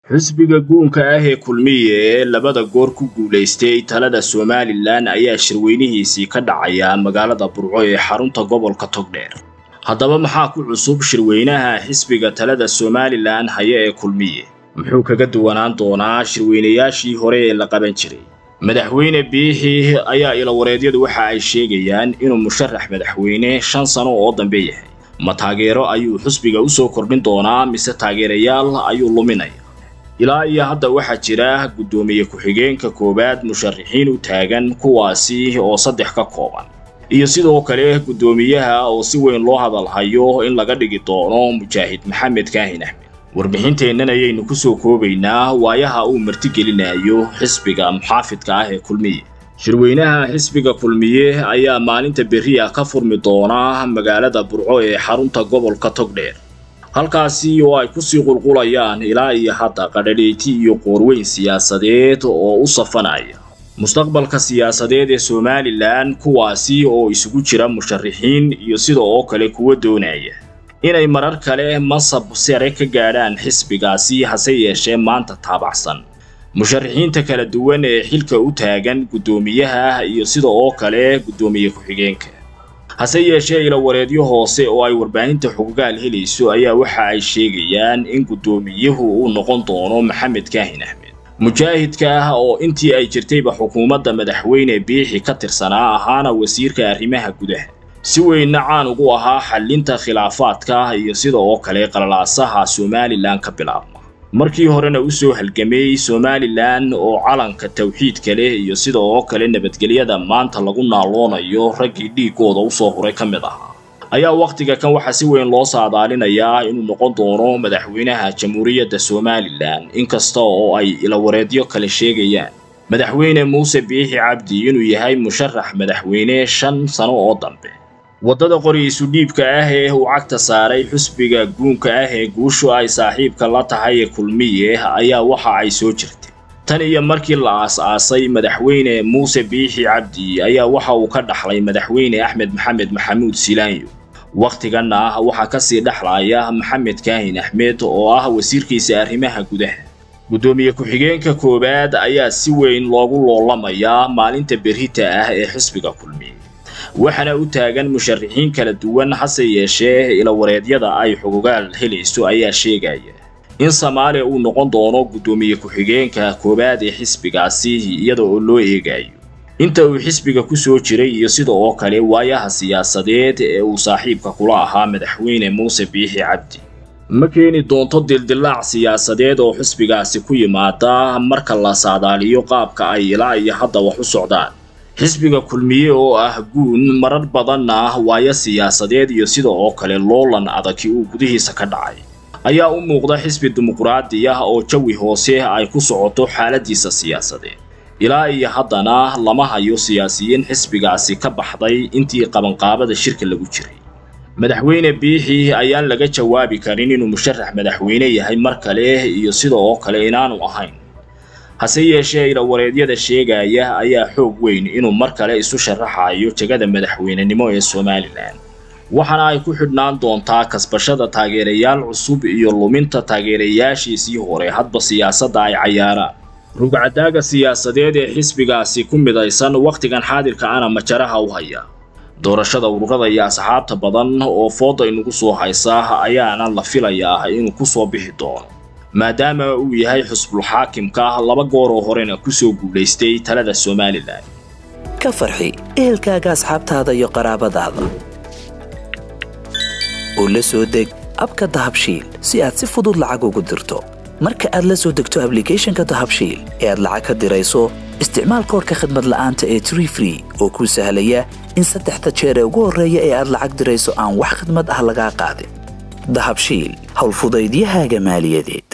xisbiga guunka ah ee kulmiye ee labada goor ku guulaystay talada somalilan ayaa shirweynihiisii ka dhacaya magaalada burco ee xarunta gobolka togdheer haddaba maxaa ku cusub shirweynaha xisbiga talada somalilan haya ee kulmiye muxuu kaga duwanaan doonaa shirweynayaashii hore ee la qaban jiray madaxweyne biixi ayaa ilawareedyadu waxa ay sheegayaan inuu musharax madaxweyne shan sano oo dambe yahay ma taageero ayuu xisbiga u soo kordhin doonaa mise taageerayaal ayuu luminaya ilaa iyo hadda waxaa jira guddoomiye ku-xigeenka koowaad musharaxiin u taagan kuwaasi oo saddex ka kooban iyo sidoo kale guddoomiyaha oo si weyn loo hadalhayo in laga dhigi doono mujaahid maxamed kaahin axmed warbixinteennan ayaynu ku soo koobaynaa waayaha uu martigelinayo xisbiga muxaafidka ah ee kulmiye shirweynaha xisbiga kulmiye ayaa maalinta berriya ka furmi doona magaalada burco ee xarunta gobolka togdheer halkaasi oo ay kusii qulqulayaan ilaa iyo hadda qadhadheyti iyo qoorweyn siyaasadeed oo u safanaya mustaqbalka siyaasadeed ee somalilan kuwaasi oo isugu jira musharaxiin iyo sida oo kale kuwa doonaya inay marar kale masab sare ka gaadhaan xisbigaasi hase yeeshee maanta taabacsan musharaxiinta kala duwan ee xilka u taagan guddoomiyaha iyo sida oo kale guddoomiye ku-xigeenka hase yeeshee ilawareedyo hoose oo ay warbaahinta xoggaal helayso ayaa waxa ay sheegayaan in guddoomiyuhu uu noqon doono maxamed kaahin axmed mujaahidka ah oo intii ay jirtayba xukuumadda madaxweyne biixi ka tirsanaa ahaana wasiirka arrimaha gudaha si weynna caan ugu ahaa xallinta khilaafaadka iyo sida oo kale qalalaasaha somalilan ka bilaabma markii horena u soo halgamay somalilan oo calanka tawxiidka leh iyo sida oo kale nabadgelyada maanta lagu naaloonayo raggii dhiiggooda usoo huray ka mid ahaa ayaa wakhtiga kan waxaa si weyn loo saadaalinayaa inuu noqon doono madaxweynaha jamhuuriyadda somalilan inkasta oo ay ilawareedyo kale sheegayaan madaxweyne muuse biixi cabdi inuu yahay musharax madaxweyne shan sano oo dambe waddada qori-isu dhiibka ah ee uu cagta saaray xusbiga guunka ah ee guushu ay saaxiibka la tahay ee kulmiye ayaa waxa ay soo jirtay tan iyo markii la aas-aasay madaxweyne muuse biixi cabdi ayaa waxa uu ka dhaxlay madaxweyne axmed maxamed maxamuud silaanyo wakhtiganna ah waxaa kasii dhexlaya maxamed kaahin axmed oo ah wasiirkiisa arrimaha gudaha guddoomiye ku-xigeenka koowaad ayaa si weyn loogu loolamayaa maalinta berrita ah ee xisbiga kulmiye waxaana u taagan musharaxiin kala duwan hase yeeshee ilawareedyada ay xogogaal helayso ayaa sheegaya in soomaaliya uu noqon doono guddoomiye ku-xigeenka koowaad ee xisbigaasi iyada oo loo eegayo inta uu xisbiga ku soo jiray iyo sida oo kale waayaha siyaasadeed ee uu saaxiibka kula ahaa madaxweyne muuse biixi cabdi ma keeni doonto dildilaac siyaasadeed oo xisbigaasi ku yimaada marka la saadaaliyo qaabka ay ilaa iyo hadda wax u socdaan xisbiga kulmiye oo ah guun marar badanna waayo siyaasadeed iyo sida oo kale loolan adagi uu gudihiisa ka dhacay ayaa u muuqda xisbi dimuqraadi ah oo jawi hoose ay ku socoto xaaladiisa siyaasadeed ilaa iyo haddana lama hayo siyaasiyiin xisbigaasi ka baxday intii qabanqaabada shirka lagu jiray madaxweyne biixi ayaan laga jawaabi karin inuu musharax madaxweyne yahay mar kale iyo sida oo kale inaanu ahayn hase yeeshee ilawareedyada sheegaya ayaa xoog weyn inuu mar kale isu sharaxayo jegada madaxweynenimo ee somalilan waxaana ay ku xidhnaan doontaa kasbashada taageerayaal cusub iyo luminta taageerayaashiisii hore hadba siyaasadda ay cayaaraan rugcadaaga siyaasadeed ee xisbigaasi ku midaysan wakhtigan xaadirka ana majaraha u haya doorashada ururada iyo asxaabta badan oo fooda inugu soo haysa ayaana la filayaa inuu ku soo bixi doono maadaama uu yahay xusbul xaakimka laba goor oo horena ku soo guulaystay talada somalilan ka farxi ehelkaaga asxaabtaada iyo qaraabadaada oo la soo deg abka dahabshiil si aad si fudud lacag ugu dirto marka aad la soo degto ablicathonka dahabshiil ee aad lacag ka dirayso isticmaal koorka khadmad la'aanta ee tree free oo kuu sahlaya in saddexda jeer ee ugu horreeya ee aad lacag dirayso aan wax khadmad ah lagaa qaadin dahabshiil howlfudaydiyahaaga maaliyadeed